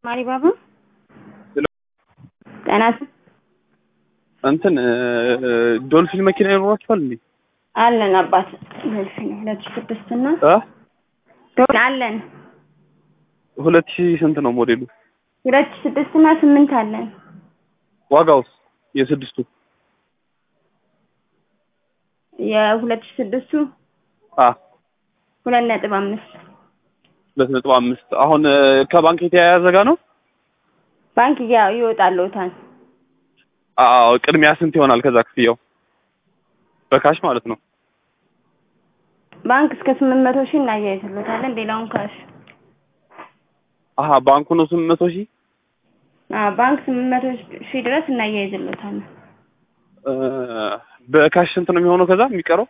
ማሪ ባባ ጤናት እንትን ዶልፊን መኪና ይኖራችኋል እንዴ? አለን አባት ዶልፊን ሁለት ሺህ ስድስት እና እ ዶልፊን አለን ሁለት ሺህ ስንት ነው ሞዴሉ? ሁለት ሺህ ስድስት እና ስምንት አለን ዋጋውስ የስድስቱ? የሁለት ሺህ ስድስቱ አ ሁለት ነጥብ አምስት ሁለት ነጥብ አምስት አሁን ከባንክ የተያያዘ ጋ ነው? ባንክ ያ ይወጣልዎታል አዎ ቅድሚያ ስንት ይሆናል ከዛ ክፍያው? በካሽ ማለት ነው። ባንክ እስከ ስምንት መቶ ሺህ እናያይዝልዎታለን ሌላውን ካሽ አሀ ባንኩ ነው ስምንት መቶ ሺህ አዎ ባንክ ስምንት መቶ ሺህ ድረስ እናያይዝልዎታለን እ በካሽ ስንት ነው የሚሆነው ከዛ የሚቀረው?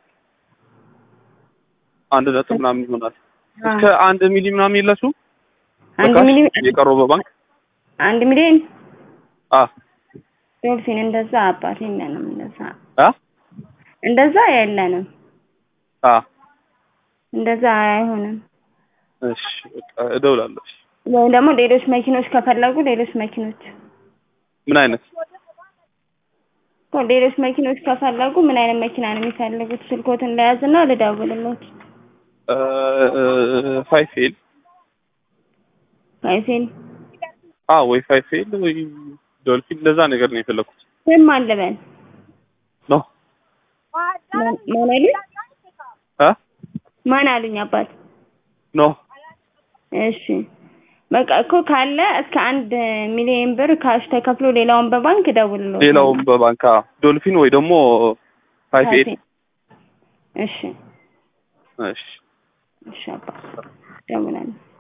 አንድ ነጥብ ምናምን ይሆናል። እስከ አንድ ሚሊ ምናምን የላችሁም? አንድ በካሽ ሚሊዮን የቀረው በባንክ አንድ ሚሊዮን አ ዶልፊን እንደዛ አባት የለንም እንደዛ አ እንደዛ የለንም አ እንደዛ አይሆንም እሺ በቃ እደውላለሁ። እሺ። ወይም ደግሞ ሌሎች መኪኖች ከፈለጉ ሌሎች መኪኖች ምን አይነት እኮ ሌሎች መኪኖች ከፈለጉ ምን አይነት መኪና ነው የሚፈልጉት? ስልኮትን ለያዝና ልደውልልዎት። ፋይፍ ኤል አይሴን አ ወይ ፋይፍ ኤል ወይ ዶልፊን ለዛ ነገር ነው የፈለኩት። ስም ማን ልበል? ኖ ማን ማን አሉኝ? አ ማን አሉኝ አባት? ኖ እሺ በቃ እኮ ካለ እስከ አንድ ሚሊዮን ብር ካሽ ተከፍሎ ሌላውን በባንክ እደውልልዎት። ሌላውም በባንክ አ ዶልፊን ወይ ደግሞ ፋይፍ ኤል እሺ እሺ እሺ አባ እደውላለሁ።